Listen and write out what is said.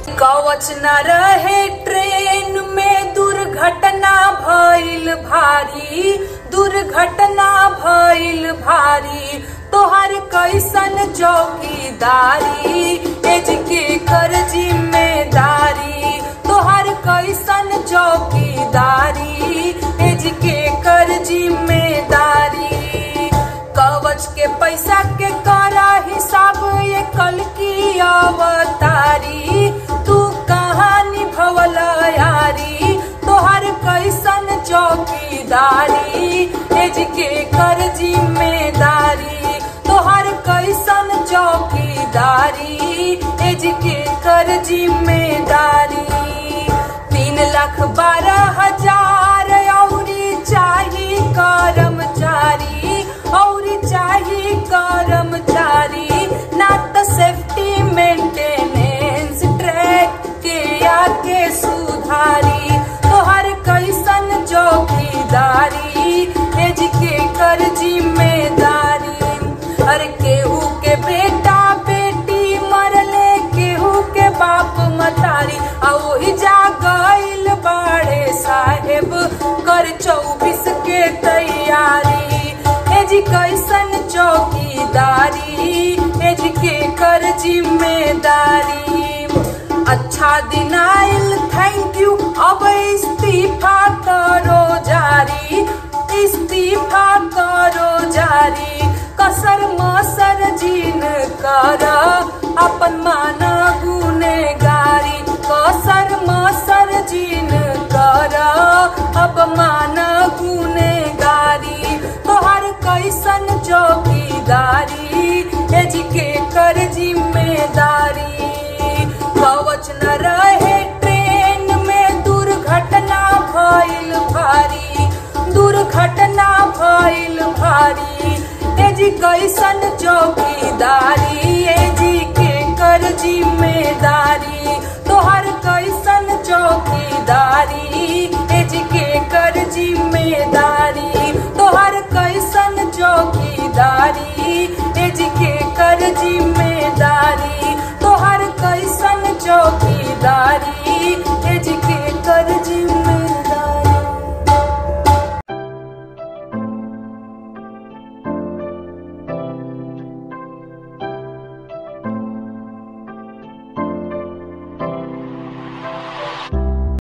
कवच न रहे ट्रेन में दुर्घटना भइल भारी दुर्घटना भइल भारी तोहर कैसन चौकीदारी एज के कर जिम्मेदारी तोहर कैसन चौकीदारी एज के कर जिम्मेदारी कवच के पैसा के करा हिसाब ये कल की अवतारी तू कहाँ निभवल यारी तोहर कैसन चौकीदारी एज के कर जिम्मेदारी तोहर कैसन चौकीदारी एज के कर जिम्मेदारी तीन लाख बारह हजार औरी चाही कर्मचारी औरी चाही कर्मचारी ना तो सेफ्टी मेंटेनेंस ट्रैक के आके सुधारी तोहर कैसन चौकीदारी एज के कर जिम्मेदारी अरे केहू के बेटा बेटी मरले केहू के बाप मतारी आ ओही जा गइल बाड़े साहेब कर चौबीस के तैयारी एज कैसन चौकीदारी एज के कर जिम्मेदारी अच्छा दिन आइल थैंक यू अब इस्तीफा करो जारी इस्तीफा करो जारी कसर मसर जीन कर अपन मान गुनेगारी कसर मसर जीन कर अब मान गुनेगारी तोहर कैसन चौकीदारी एज के कर जिम्मेदारी कवच न रहे ट्रेन में दुर्घटना भइल भारी दुर्घटना भइल भारी एज कैसन चौकीदार